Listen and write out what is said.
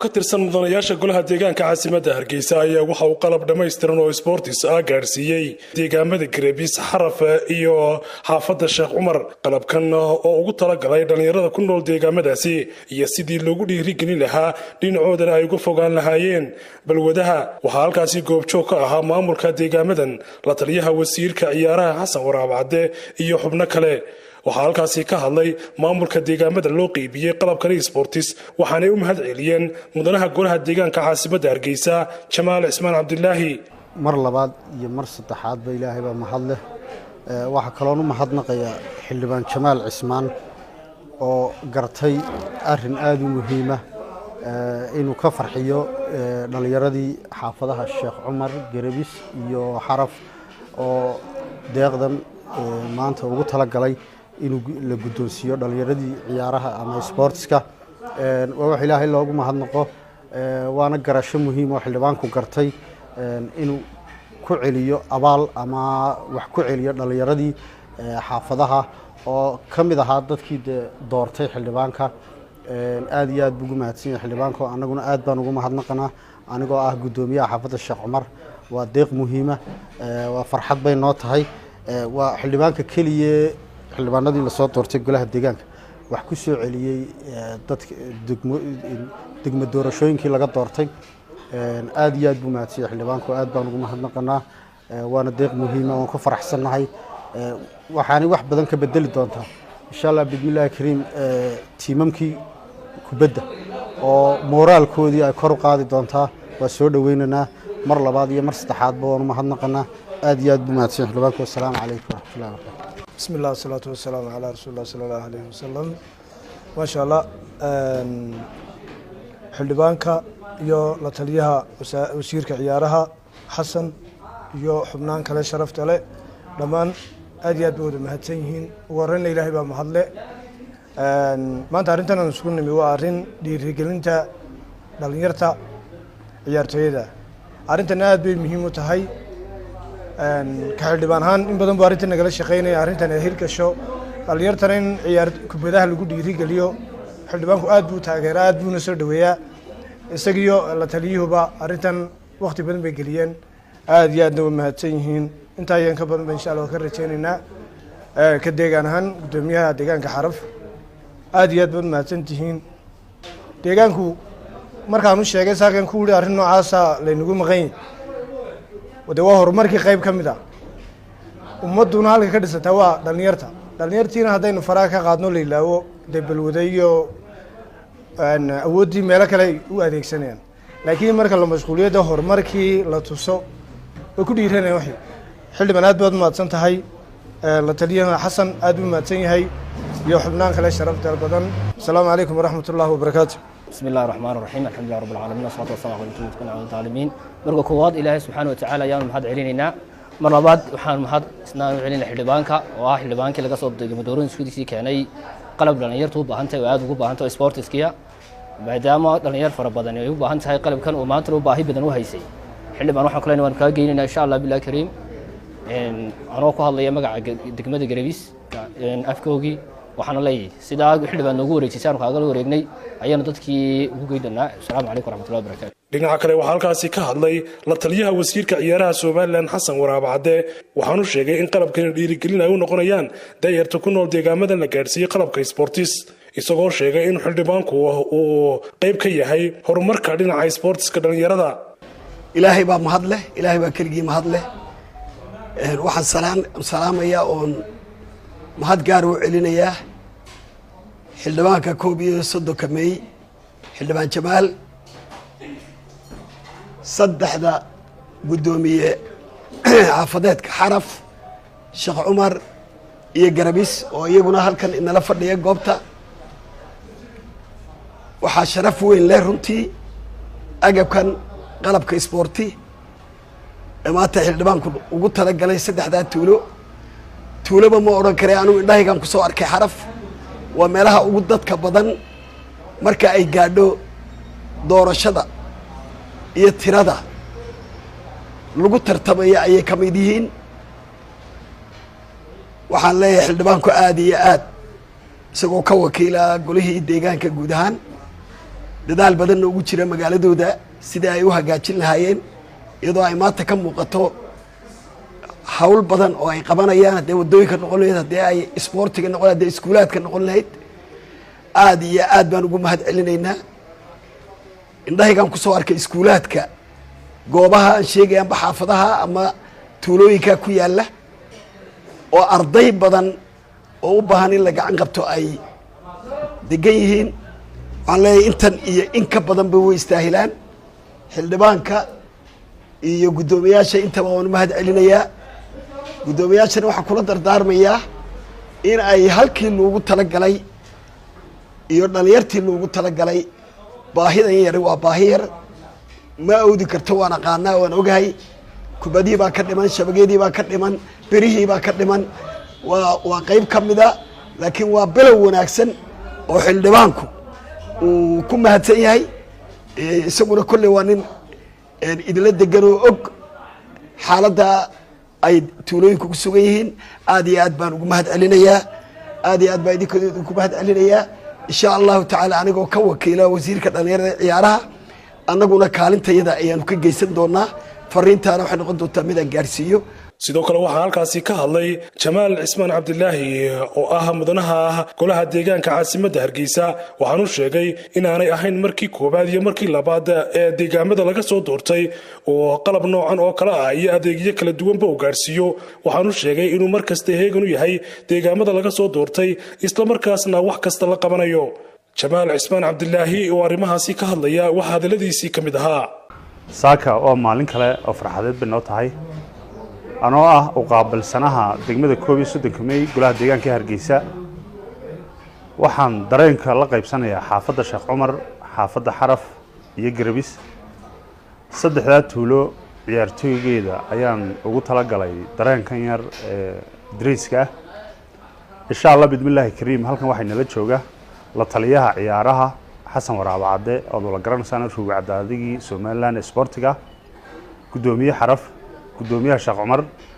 ka tirsan mudanayaasha golaha deegaanka caasimadda hargeysa ayaa waxa uu qalab dhammaystiran oo sboortis ah gaadhsiiyey deegaamada gareebis xaraf iyo xaafadda sheekh cumar qalabkan oo ugu talagalay dhallinyarada ku nool deegaamadaasi iyo sidii loogu dhiirigelin lahaa dhinacoodana ay uga fogaan lahaayeen balwadaha waxaa halkaasi goobjoog ka ahaa maamulka deegaamadan la taliyaha wasiirka ciyaaraha xasan waraabcadde iyo xubno kale waxaa halkaasi ka hadlay maamulka deegaamada loo qeybiyey qalabkani sbortis waxaanay u mahad celiyeen mudanaha golaha deegaanka caasimadda hargeysa jamaal cismaan cabdilaahi mar labaad iyo mar saddexaadba ilaahay baa mahad leh waxaa kaloon u mahadnaqayaa xildhibaan jamaal cismaan oo gartay arin aada u muhiima inuu ka farxiyo dhallinyaradii xaafadaha sheekh cumar garebis iyo xaraf oo deeqdan maanta ugu talagalay inuu la guddoonsiiyo dhallinyaradii ciyaaraha ama sboortiska waa wax ilaahay loogu mahadnaqo waana garasho muhiim oo xildhibaanku gartay inuu ku celiyo abaal ama wax ku celiyo dhallinyaradii xaafadaha oo ka mid ahaa dadkii de doortay xildhibaanka aad iyo aad buu ugu mahadsan yahay xildhibaanka annaguna aad baan ugu mahadnaqanaa anigoo ah guddoomiyaha xaafadda sheekh cumar waa deeq muhiima waa farxad bay noo tahay waa xildhibaanka keliya xildhibaanadii lasoo doortay golaha deegaanka wax ku soo celiyey dadka degmo doorashooyinkii laga doortay aad iyo aad buu mahadsanya xildhibaanku aad baan ugu mahadnaqanaa waana deeq muhiima waan ku faraxsannahay waxaanay wax badan ka bedeli doontaa insha allah bismillahi kariim tiimamkii kubadda oo mooraalkoodii ay kor u qaadi doontaa waa soo dhoweynaynaa mar labaad iyo mar saddexaadba waan u mahadnaqanaa aad iyo aad buu mahadsanya xildhibaanku wassalaamu calaykum waraxmatullahi wabarakatu bismi illah wasalaatu wasalaamu calaa rasuuli llah sala allahu alayhi wasalam maasha allah xildhibaanka iyo la taliyaha wasiirka ciyaaraha xasan iyo xubnaan kale sharafta le dhammaan aad iyo aad ba wada mahadsan yihiin ugu horeyna ilaahay baa mahadle maanta arrintan aan isugu nimi waa arrin dhiirigelinta dhalinyarta ciyaartooyada arrintan aad bay muhiim u tahay ka xildhibaan ahaan in badan bu arrintan nagala shaqeynaya arrintan ay hirgasho dhalinyartana in ciyaar kubadaha lagu dhiirigeliyo xildhibaanku aad buu taageera aad buuna soo dhaweeyaa isagiyo la taliyuhuba arrintan wakti badan bay geliyeen aad iyo aadna way mahadsan yihiin intaa ayaan ka badan ba insha allah ka rajeyneynaa ka deegaan ahaan guddoomiyaha deegaanka xaraf aad iyo aad baad mahadsan tihiin deegaanku markaan u sheegay saakan ku wuri arrin noocaasa laynagu maqan de waa horumarkii qayb ka mid ah ummadduna halka ka dhisantaa waa dhalinyarta dhalinyartiina haddaynu faraha ka qaadno la ilaawo dee balwada iyo awooddii meelo kale ay u adeegsanayaan laakiin marka la mashquuliyo de horumarkii la tuso way ku dhiiranaya waxay xildhibaan aad baad mahadsan tahay la taliyaha xasan aad buu mahadsan yahay iyo xubnaan kale sharafta badan asalaamu calaykum waraxmat ullahi wabarakaatu bismi illahi raxmaan raxiim alxamdulilah rab alcaalamiin wasalaatu wasalam ala mutmidkun ala taalimiin marka koowaad ilaahay subxaana watacaala ayaanu mahad celinaynaa mar labaad waxaan mahad isnaan u celinay xildhibaanka oo ah xildhibaankii laga soo degmo doorooyinskiisii keenay qalab dhallinyartu u baahan tahay oo aad ugu baahan tahay sportiskiya maadaama dhallinyar fara badan ay u baahan tahay qalabkan oo maantana u baahi badan u haysay xildhibaan waxaan kuleynay waan kaa geynaynaa insha allah billahi kariim anoo ku hadlaya magaca degmada gareebis afkoogii waxaana leeyahay sidaa xildhibaan noogu wareejisay aanu kaagala wareegnay ayaanu dadkii ugu geydanaa asalaamu calaykum waraxmatullahi wabarakatu dhinaca kale waxaa halkaasi ka hadlay la taliyaha wasiirka ciyaaraha somalilan xasan waraabcadde waxaanu sheegay in qalabkani dhiirigelin ay u noqonayaan dayarta ku nool deegaamadan la gaadhsiiyey qalabka sbortis isagoo sheegay in xildhibaanku uu qayb ka yahay horumarka dhinaca sbortiska dhallinyarada ilaahay baa mahad leh ilaahay baa keligii mahad leh waxaan salaamayaa oon mahad gaar u celinayaa xildhibaanka koob iyo soddonka mey xildhibaan jamaal saddexda guddoomiye xaafadeedka xaraf sheekh cumar iyo garabis oo iyaguna halkan inala fadhiya goobta waxaa sharaf weyn leh runtii agabkan qalabka isboorti ee maanta xildhibaanku ugu talagalay saddexdaa tuulo tuuloba ma odhan kare anugu indhahaygaan ku soo arkay xaraf waa meelaha ugu dadka badan marka ay gaadho doorashada iyo tirada lagu tartamaya ayay ka mid yihiin waxaan leeyahay xildhibaanku aada iyo aad isagoo ka wakiila golihii deegaanka guud ahaan dadaal badanna ugu jira magaaladooda sidai ay u hagaajin lahaayeen iyadoo ay maanta ka muuqato hawl badan oo ay qabanayaan haddee waddooyinka noqon lahayd haddii ay isboortiga noqon haddee iskuulaadka noqon lahayd aada iyo aad baan ugu mahad celinaynaa indhahaygaan kusoo arkay iskuulaadka goobaha aan sheegaya amba xaafadaha ama tuulooyinka ku yaalla oo arday badan oo u baahan in la gacan qabto ay degan yihiin waxaan leeyahay intan iyo in ka badanba way istaahilaan xildhibaanka iyo guddoomiyaasha intaba waan u mahad celinayaa guddoomiyaashana waxaan kula dardaarmayaa in ay halkii loogu talagalay iyo dhalinyartii loogu talagalay baahidan yari waa baahi yar ma awdi karto waan aqaanaa waan ogahay kubadihii baa ka dhiman shabageedii baa ka dhiman berihii baa ka dhiman waa waa qeyb ka mida laakiin waa below wanaagsan oo xildhibaanku uu ku mahadsan yahay isaguna kolley waa nin idinla degan oo og xaaladda ay tuulooyinku ku sugan yihiin aad iyo aad baan ugu mahad celinayaa aad iyo aad baan idinku mahad celinayaa insha allahu tacaala anigoo ka wakiila wasiirka dhalinyarada ciyaaraha annaguna kaalintayada ayaanu ka geysan doonaa fariintaana waxay noqon doontaa mid aan gaarsiiyo sidoo kale waxaa halkaasi ka hadlay jamaal cismaan cabdilaahi oo ah mudanaha golaha deegaanka caasimadda hargeysa waxaanu sheegay inaanay ahayn markii koowaad iyo markii labaad ee deegaamada laga soo doortay oo qalab noocan oo kale ah iyo adeegyo kala duwanba uu gaarhsiiyo waxaanu sheegay inuu mar kasta heegan u yahay deegaamada laga soo doortay islamarkaasna wax kasta la qabanayo jamaal cismaan cabdilaahi oo arrimahaasi ka hadlaya waxaa hadalladiisii ka mid ahaa saaka oo maalin kale oo farxadeed bay noo tahay anoo ah u qaabilsanaha degmada koob iyo soddonka mey golaha deegaanka hargeysa waxaan dareenka la qaybsanayaa xaafadda sheekh cumar xaafadda xaraf iyo garabis saddexdaa tuulo ciyaartooygeeda ayaan ugu talagalay dareenkan yar ee dariiska ah insha allah bidmillaahi kariim halkan waxay nala jooga la taliyaha ciyaaraha xasan waraabo cadde ood wala garanaysaan ruuga cadaadigii somalilan ee sboortiga guddoomiye xaraf guddoomiyaha sheekh cumar